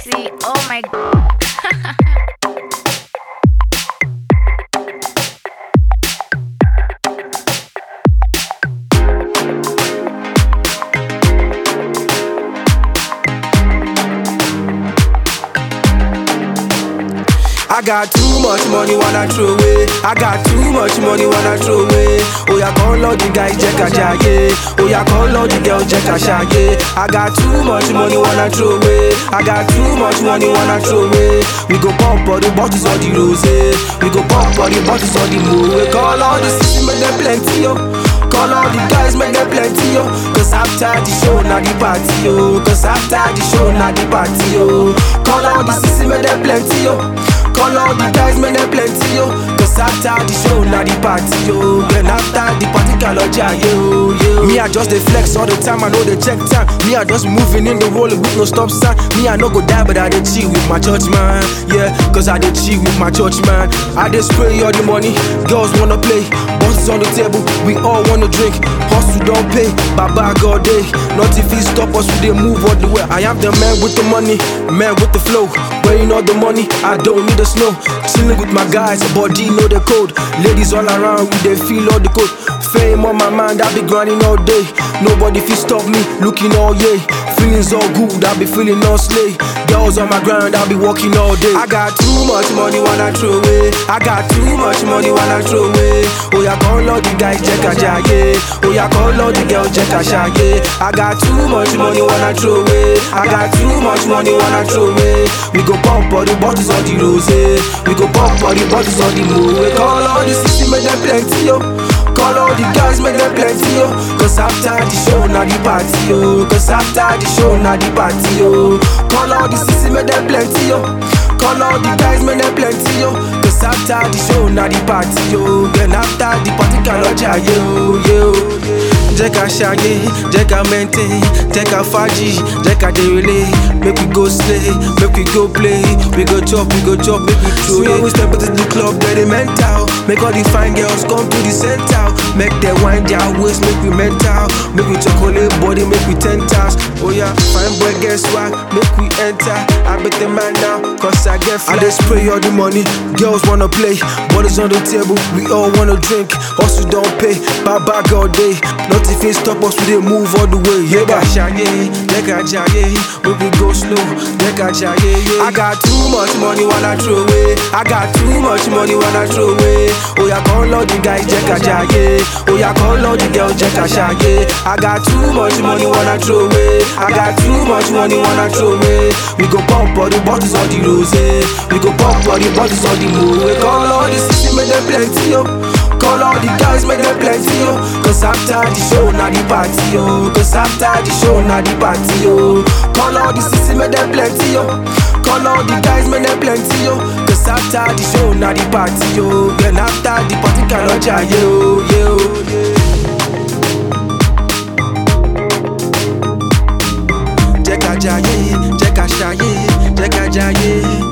see. Oh my god. I got too much money wanna throw away. I got too much money wanna throw away. Oh yeah, call all the guys check a jaye. Oh yeah, call all the girls check a shaye. I got too much money wanna throw away. I got too much money wanna throw away. We go pop all the bottles or the rose. We go pop all the bottles or the moe. Call all the sisters, make them plenty yo. Call all the guys, make them plenty yo. Cause after the show, na the party yo. Cause after the show, na the party yo. Call all the sisters, make them plenty yo. Call all the guys, man, they plenty, yo Cause after the show, now the party, yo Then after the party, kaloja, yo, yo Me, I just the flex all the time, I know the check time Me, I just moving in the roller with no stop sign Me, I no go die, but I dey chill with my church, man Yeah, cause I dey chill with my church, man I dey spray all the money, girls wanna play Bosses on the table, we all wanna drink Hustle don't pay, baba God day Nothing fit stop us, we dey move all the way I am the man with the money, man with the flow Weighing all the money, I don't need the snow. Chilling with my guys, body know the code. Ladies all around, we they feel all the code. Fame on my mind, I be grinding all day. Nobody fit stop me, looking all yay. Feelings all good, I be feeling all slay. Girls on my grind, I be walking all day. I got too much money wanna throw away. I got too much money wanna throw away. Oh yeah, call all the guys check a jaye. Oh yeah, call all the girls check a shaye. I got too much money wanna throw away. I got too much money wanna throw away. We go pump all the bottles on the rose. We go pump all the bottles on the moe. Call all the sisters, make them plenty yo. Call all the guys, make them plenty yo. Cause after the show, now the party yo. Cause after the show, now the party yo. Call all the sisters, make them plenty yo. Call all the guys, make them plenty yo. Cause after the show, now the party yo. Then after the party, kaloja yo yo. Jẹ́ ká ṣayé, jẹ́ ká maintain, jẹ́ ká fàájì, jẹ́ ká dèrèlé. Make we go slay, make we go play. We go chop, we go chop, make we throw it. When we step into the club, get it mental. Make all the fine girls come to the center. Make them wind their waist, make we mental. Make we chocolate body, make we ten times. Oh yeah, fine boy, guess what? Make we enter. I bet the man now, cause I get fly. I just spray all the money, girls wanna play. Bodies on the table, we all wanna drink. Hustle don't pay, bye bye all day. Nothing fit stop us, we dey move all the way. Yeah, that shaye, yeah, jaye. We we go slow, yeah, jaye. Yeah. I got too much money wanna throw away. I got too much money wanna throw away. Oh yeah, call all the guys, yeah, jaye. Oh yeah, call all the girls, yeah, shaye. I got too much money wanna throw away. I got too much money wanna throw away. We go pump all the bottles on the rose. We go pump all the bottles on the moe. Call all the sisters, make them plenty yo. Call all the guys, make them plenty yo. Cause after the show, now the party yo. Cause after the show, now the party yo. Call all the sisters, make them plenty yo. Call all the guys, make them plenty yo. Cause after the show, now the party yo. Then after the party, kaloja yo yo. Jẹ́ ká jayé, jẹ́ ká ṣayé, jẹ́ ká jayé.